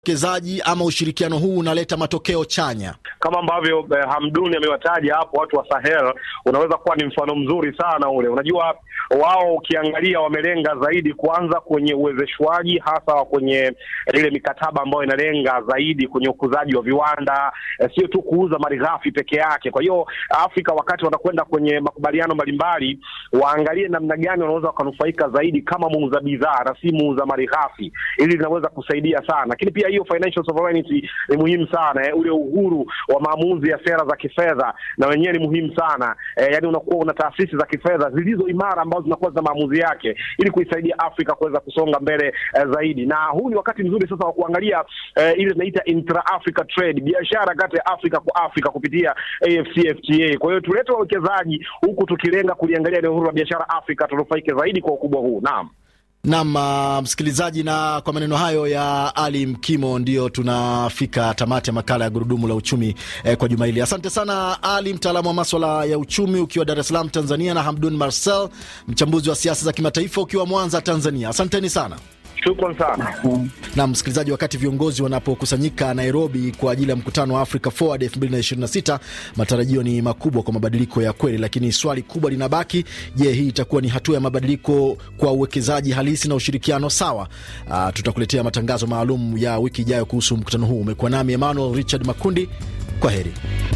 uwekezaji ama ushirikiano huu unaleta matokeo chanya? Kama ambavyo eh, Hamduni amewataja hapo watu wa Sahel, unaweza kuwa ni mfano mzuri sana ule. Unajua wao ukiangalia wamelenga zaidi kwanza kwenye uwezeshwaji, hasa kwenye ile mikataba ambayo inalenga zaidi kwenye ukuzaji wa viwanda, eh, sio tu kuuza malighafi peke yake. Kwa hiyo Afrika wakati wanakwenda kwenye makubaliano mbalimbali, waangalie namna gani wanaweza wakanufaika zaidi kama muuza bidhaa na si muuza malighafi. Ili linaweza kusaidia sana, lakini pia hiyo financial sovereignty ni muhimu sana eh, ule uhuru wa maamuzi ya sera za kifedha na wenyewe ni muhimu sana eh, yani unakuwa una taasisi za kifedha zilizo imara ambazo zinakuwa za maamuzi yake ili kuisaidia Afrika kuweza kusonga mbele eh, zaidi. Na huu ni wakati mzuri sasa wa kuangalia eh, ile tunaita intra Africa trade, biashara kati ya Afrika kwa Afrika kupitia AfCFTA. Kwa hiyo tulete wawekezaji huku tukilenga kuliangalia ile uhuru wa biashara Afrika, tunufaike zaidi kwa ukubwa huu. Naam. Nam uh, msikilizaji, na kwa maneno hayo ya Ali Mkimo ndio tunafika tamati ya makala ya gurudumu la uchumi eh, kwa juma hili. Asante sana Ali, mtaalamu wa maswala ya uchumi ukiwa Dar es Salaam Tanzania, na Hamdun Marcel, mchambuzi wa siasa za kimataifa ukiwa Mwanza Tanzania. Asanteni sana. Shukran sana na msikilizaji, wakati viongozi wanapokusanyika Nairobi kwa ajili ya mkutano wa Africa Forward 2026 matarajio ni makubwa kwa mabadiliko ya kweli, lakini swali kubwa linabaki: je, hii itakuwa ni hatua ya mabadiliko kwa uwekezaji halisi na ushirikiano sawa? Uh, tutakuletea matangazo maalum ya wiki ijayo kuhusu mkutano huu. Umekuwa nami Emmanuel Richard Makundi, kwa heri.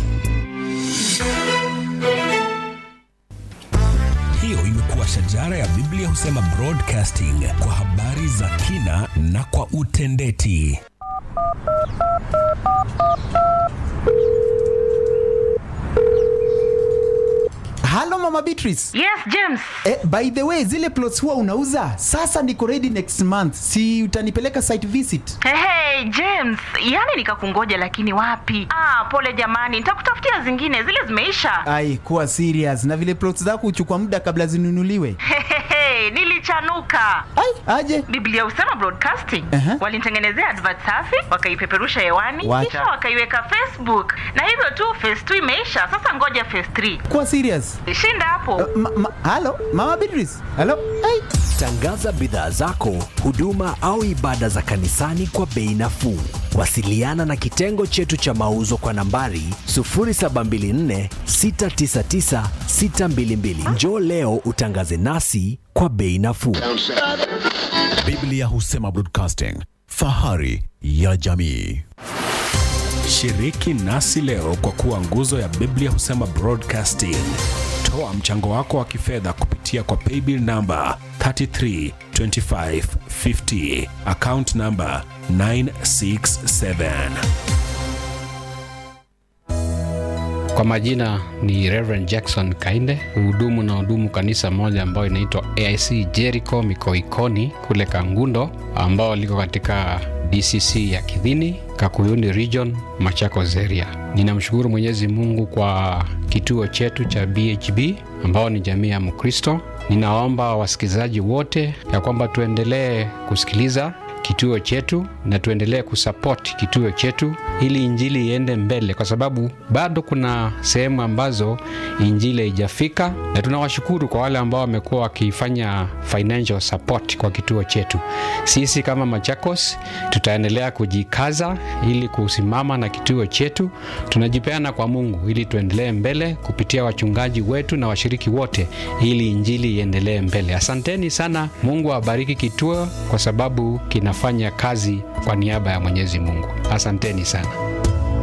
Hiyo imekuwa shajara ya Biblia husema broadcasting kwa habari za kina na kwa utendeti. Halo Mama Beatrice. Yes, James. Eh, by the way, zile plots huwa unauza sasa, niko ready next month, si utanipeleka site visit? Hey, hey, James, yani nikakungoja lakini wapi? Ah, pole jamani, nitakutafutia zingine, zile zimeisha. Ai, kuwa serious. Na vile plots zako huchukua muda kabla zinunuliwe. Hehehe, nilichanuka. Ai, aje. Biblia husema broadcasting. Aha. Walinitengenezea advert safi, wakaipeperusha hewani, Wacha. kisha wakaiweka Facebook. Na hivyo tu phase 2 imeisha, sasa ngoja phase 3. Kuwa serious. Shinda hapo. Ma, ma, halo Mama Beatrice. Halo. Ai. Tangaza bidhaa zako, huduma au ibada za kanisani kwa bei nafuu. Wasiliana na kitengo chetu cha mauzo kwa nambari 0724 699 622. Njoo leo utangaze nasi kwa bei nafuu. Biblia husema broadcasting, fahari ya jamii. Shiriki nasi leo kwa kuwa nguzo ya Biblia husema broadcasting. Toa mchango wako wa kifedha kupitia kwa paybill namba 332550 account namba 967. Kwa majina ni Reverend Jackson Kainde, hudumu na hudumu kanisa moja ambayo inaitwa AIC Jericho Mikoikoni kule Kangundo, ambao liko katika DCC ya Kidhini, Kakuyuni Region, Machakos area. Ninamshukuru Mwenyezi Mungu kwa kituo chetu cha BHB ambao ni jamii ya Mkristo. Ninaomba wasikilizaji wote ya kwamba tuendelee kusikiliza kituo chetu na tuendelee kusupport kituo chetu ili injili iende mbele, kwa sababu bado kuna sehemu ambazo injili haijafika, na tunawashukuru kwa wale ambao wamekuwa wakifanya financial support kwa kituo chetu. Sisi kama Machakos tutaendelea kujikaza ili kusimama na kituo chetu. Tunajipeana kwa Mungu ili tuendelee mbele kupitia wachungaji wetu na washiriki wote, ili injili iendelee mbele. Asanteni sana. Mungu awabariki kituo kwa sababu kinafanya kazi kwa niaba ya Mwenyezi Mungu. Asanteni sana.